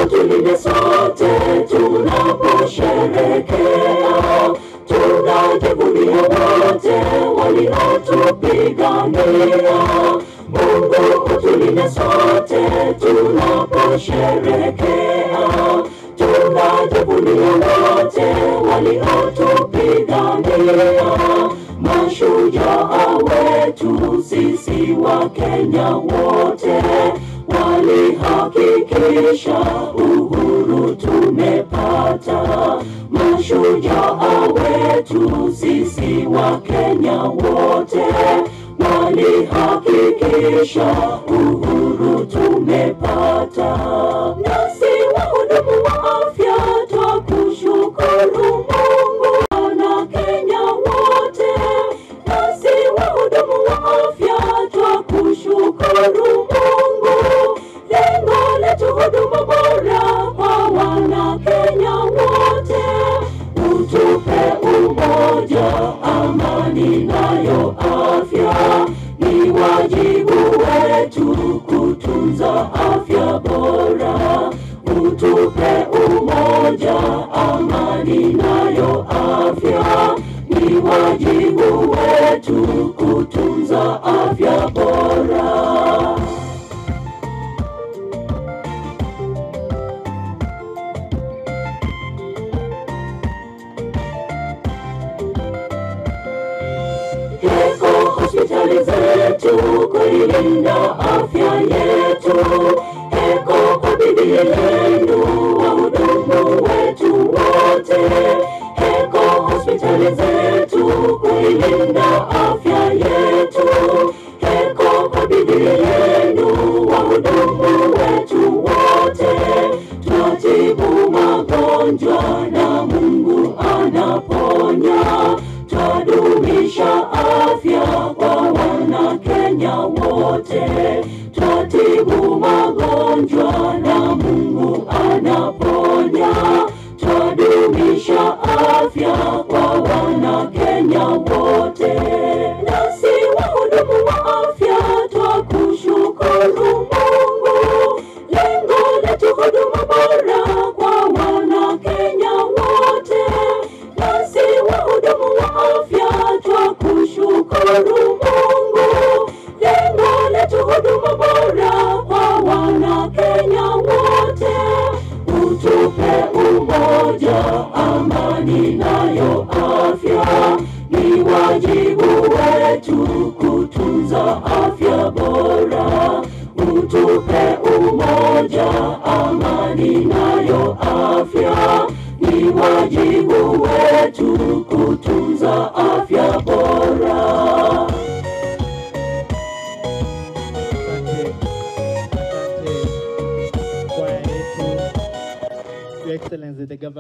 utulinde sote tunaposherekea, tunajivunia wote waliotupigania. Mungu utulinde sote tunaposherekea, tunajivunia wote waliotupigania. Mashujaa wetu sisi wa Kenya wote walihakikisha uhuru tumepata. Mashujaa wetu sisi wa Kenya wote walihakikisha uhuru tumepata. Nasi wahudumu wa afya twakushukuru Mungu na Kenya wote, nasi wahudumu wa afya twakushukuru Mungu. Lengo letu huduma bora kwa wana Kenya wote, utupe umoja, amani nayo afya. Ni wajibu wetu kutunza afya bora, utupe umoja, amani nayo afya. Ni wajibu wetu kutunza afya bora. Heko hospitali zetu kuilinda afya yetu. Heko kwa bidii yenu wahudumu wetu wote. Heko hospitali zetu kuilinda afya yetu. Heko kwa bidii yenu wahudumu wetu wote. Twatibu magonjwa na Mungu anaponya twadumisha afya kwa wana Kenya wote, twatibu magonjwa na Mungu anaponya, twadumisha afya kwa wana Kenya wote. Nasi wahudumu wa afya twakushukuru Mungu, lengo letu huduma bora kwa wana Kenya wote nasi wahudumu wa afya twakushukuru Mungu, lengo letu huduma bora kwa wana Kenya wote, utupe umoja, amani nayo afya. Ni wajibu wetu kutunza afya bora, utupe umoja, amani nayo afya ni wajibu wetu kutunza afya bora. Asante, asante kwaya yetu, Your Excellency the Governor.